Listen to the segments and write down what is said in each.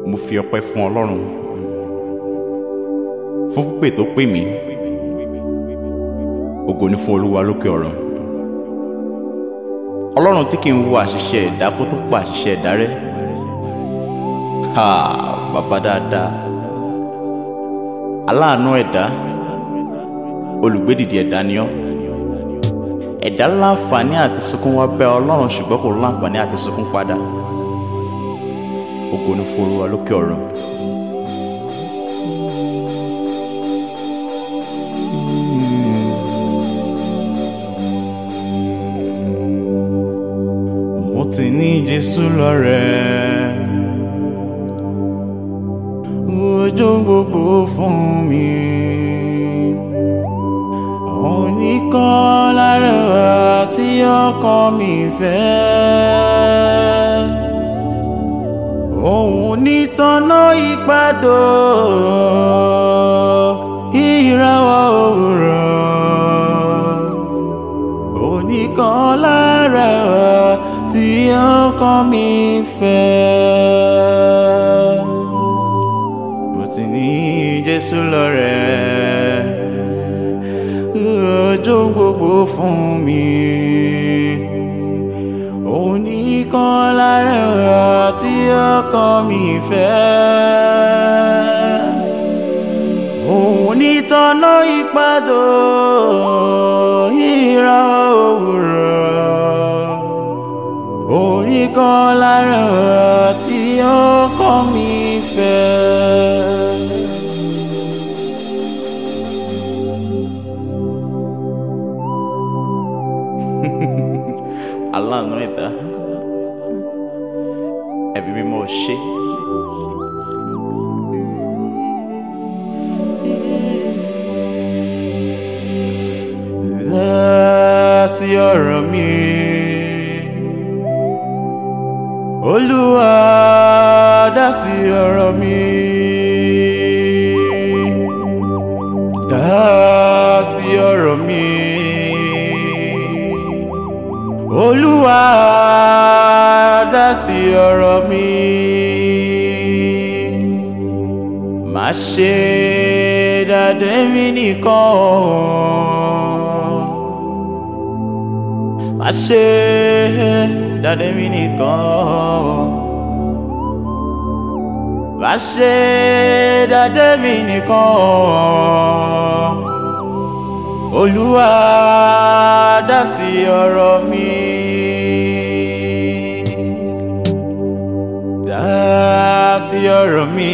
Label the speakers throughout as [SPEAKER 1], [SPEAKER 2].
[SPEAKER 1] mo fi ọpẹ́ fún ọlọ́run fún pípè tó pè mí ògo ni fún olúwa lókè ọ̀run ọlọ́run tí kì í wo àṣìṣe ẹ̀dá kó tó pa àṣìṣe ẹ̀dá rẹ́ ha bàbá dáadáa aláàánú ẹ̀dá olùgbédìdì ẹ̀dá ni ọ́ ẹ̀dá láǹfààní àti sunkún wá bẹ̀ ọlọ́run ṣùgbọ́n kò láǹfààní àti sunkún padà ògo ni fún olúwa lókè ọ̀run. mo ti ní jésù lọ́rẹ̀ẹ́ ojú gbogbo fún mi òun nìkan lára tí ọkàn mi fẹ́ òun nítọ́nà ìpàdó ìràwọ̀ òwúrọ̀ òun nìkan lára tí ọkàn mi fẹ́ mo ti ní jésù lọ́rẹ̀ẹ́ ojú gbogbo fún mi òun nìkan lára tí ọkàn mi fẹ́ òun nítọ́nà ìpàdó ìràwọ̀ òwúrọ̀ òun nìkan lára tí ọkàn mi fẹ́. aláàánú ẹ̀dá ẹ̀bí mímọ́ ṣe. Dá sí ọ̀rọ̀ mi Olúwa dá sí ọ̀rọ̀ mi dá sí ọ̀rọ̀ mi olúwa dá sí ọ̀rọ̀ mi má ṣe dàdé mi nìkan má ṣe dàdé mi nìkan má ṣe dàdé mi nìkan olúwa dá sí ọ̀rọ̀ mi dá sí ọ̀rọ̀ mi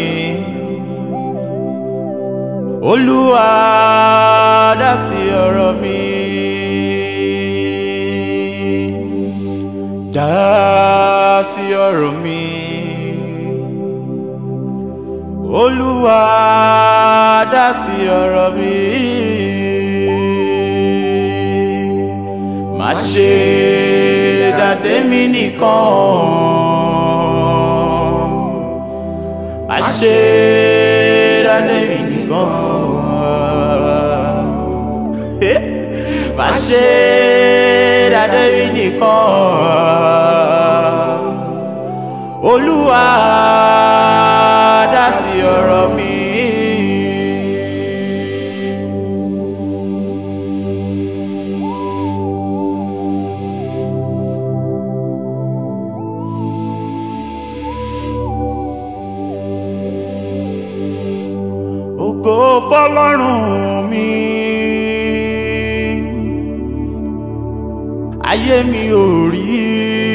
[SPEAKER 1] olúwa dá sí ọ̀rọ̀ mi dá sí ọ̀rọ̀ mi olúwa dá sí ọ̀rọ̀ mi. má ṣe dàdé mi nìkan má ṣe dàdé mi nìkan má ṣe dàdé mi nìkan olúwa dá sí ọ̀rọ̀ mi. ògo fọlọ́run mi ayé mi ò rí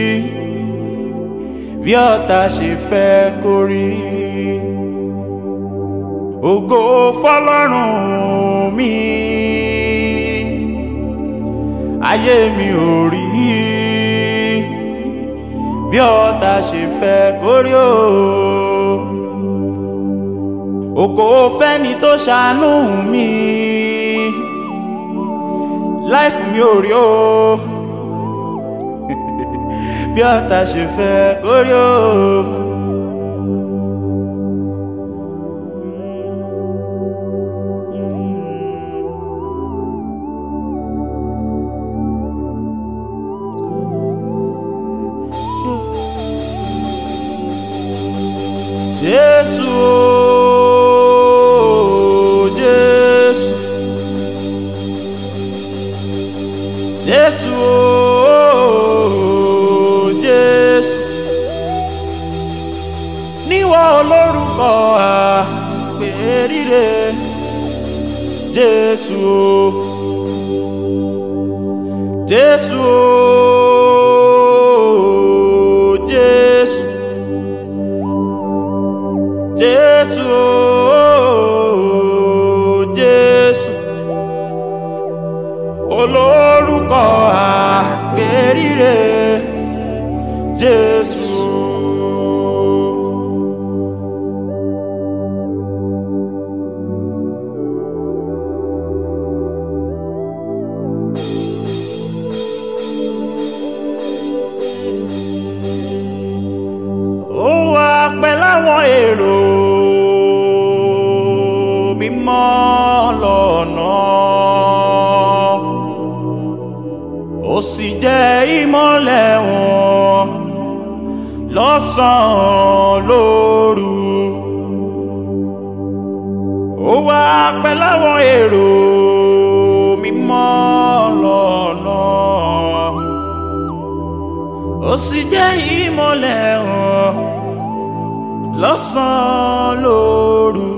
[SPEAKER 1] bí ọ̀tá ṣe fẹ́ kó rí ògo fọlọ́run mi ayé mi ò rí bí ọ̀tá ṣe fẹ́ kó rí o ògo fẹ́ni tó ṣàánú mi láìfù mi ò rí o bí ọ̀tá ṣe fẹ́ kó rí o. Yeah. jésù jésù jésù jésù jésù olórúkọ àpèrire jésù. ó wà pẹ̀lú àwọn èrò mímọ́ lọ́nà ó sì jẹ́ ìmọ́lẹ̀ wọn lọ́sàn-án lóru ó wà pẹ̀lú àwọn èrò mímọ́ lọ́nà ó sì jẹ́ ìmọ́lẹ̀ wọn lọ́sàn-án lóru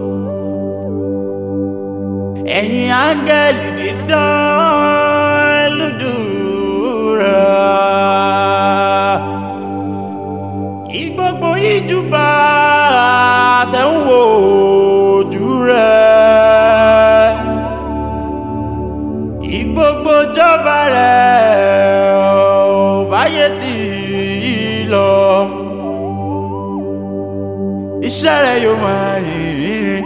[SPEAKER 1] ẹ̀yin áńgẹ́lì dídán lùdùrà ìgbogbo ìjùbà tẹ̀wò ojú rẹ̀ ìgbogbo jọba rẹ̀ ò báyé tì í lọ iṣẹ́ rẹ̀ yóò máa yìn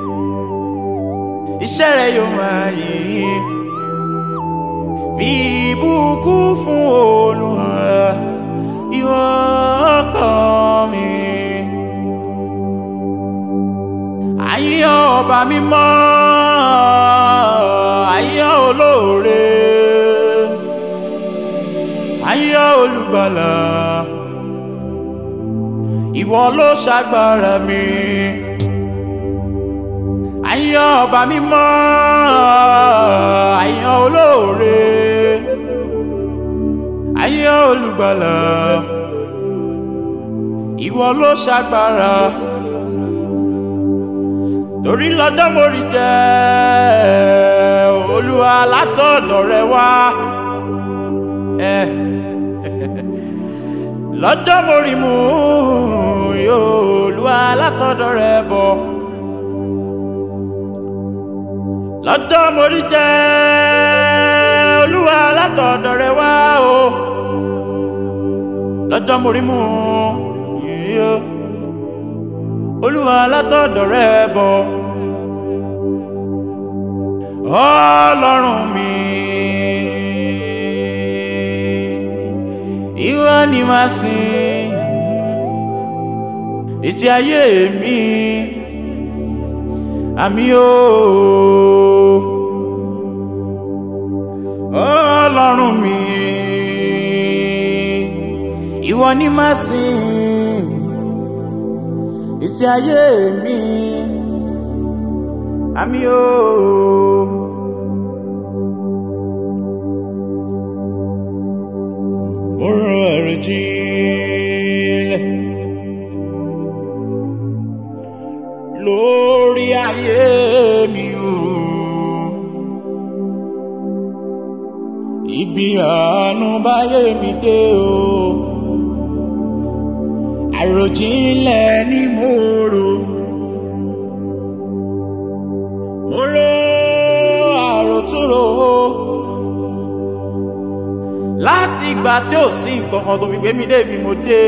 [SPEAKER 1] iṣẹ́ rẹ̀ yóò máa yìn fi ìbùkún fún Olúwa ìwọ ọkàn mi àyàn ọba mímọ́ àyàn olóore àyàn olùgbàlà ìwọ ló ṣàgbára mi àyàn ọba mímọ́ àyàn olóore àyàn olùgbàlà ìwọ ló ṣàgbára torí lọ́jọ́ mo rí jẹ́ olúwa látọ̀dọ̀ rẹ wá lọ́jọ́ mo rí mú yóò olúwa látọ̀dọ̀ rẹ bọ̀ lọ́jọ́ mo rí jẹ́ olúwa látọ̀dọ̀ rẹ wá o lọ́jọ́ mo rí mú yóò olúwa látọ̀dọ̀ rẹ bọ̀ ọlọ́run mi ìwọ ni màá sìn ìtì ayé mi àmì o ọlọ́run mi ìwọ ni màá sìn ìtì ayé mi àmì o. mo rọ ẹ̀rọ jílẹ̀ lórí ayé mi o. ibi àánú báyé mi dé o. àròjinlẹ̀ ni mo rò. mo rò àròtúrò láti ìgbà tí ò sí nǹkan kan tó fi gbé mi dé ibi mo dé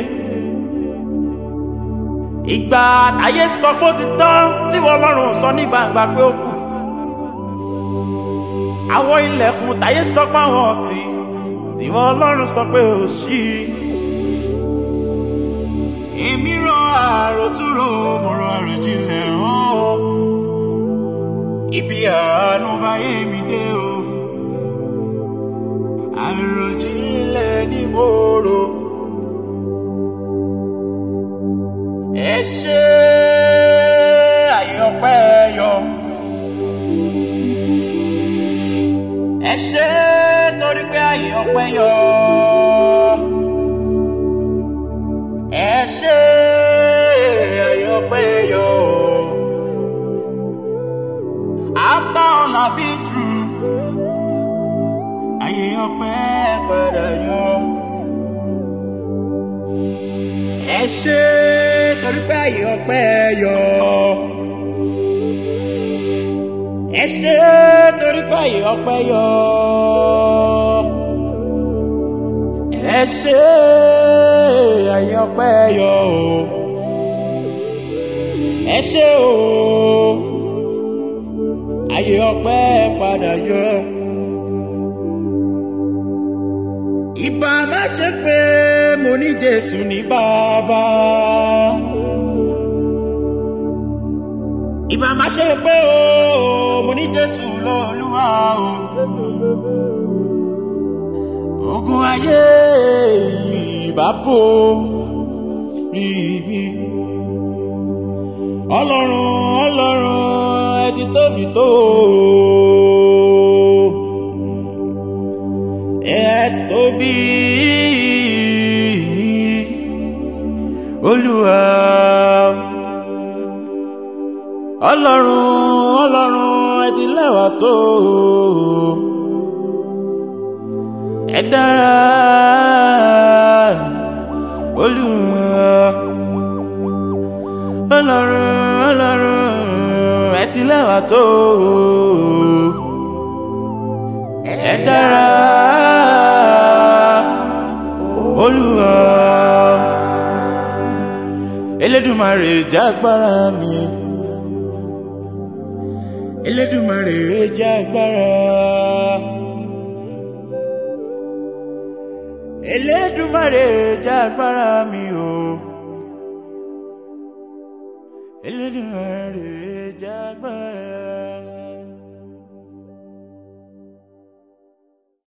[SPEAKER 1] ìgbà ayé sọ pé ó ti tán tí wọ́n lọ́rùn sọ ní gbangba pé ó kù àwọn ilẹ̀kùn táyé sọ pé àwọn ọ̀tí tí wọ́n lọ́rùn sọ pé ó ṣí èmi rọ àròtúrò mo rọ àròjinlẹ̀ hàn ibi àánú báyé mi dé o àròjinlẹ̀ ni mo rò. ẹ ṣe àyọpẹ́ yọ. ẹ ṣe torí pé àyọpẹ́ yọ. ẹ ṣe àyọpẹ́ yọ. after all be true. Ayé ọpẹ́ padà yọ. Ẹ ṣé torí pé ayé ọpẹ́ yọ. Ẹ ṣé torí pé ayé ọpẹ́ yọ. Ẹ ṣé ayé ọpẹ́ yọ o. Ẹ ṣé o ayé ọpẹ́ padà yọ. Ìbá má ṣe pé mo ní Jésù ní bàbá. Ìbá má ṣe pé o mo ní Jésù lọ́lúwa o. Ogun ayé ìbá bò rí mi. Ọlọ́run Ọlọ́run ẹ ti tóbi tó. Ẹ tóbi Olúwa. Ọlọ́run Ọlọ́run ẹ ti lẹ́wà tó. Ẹ dára Olúwa. Ọlọ́run Ọlọ́run ẹ ti lẹ́wà tó ẹ dára Olúwa Elédùmarè jágbára mi Elédùmarè jágbára Elédùmarè jágbára mi o. Oh. Elédùmarè jágbára.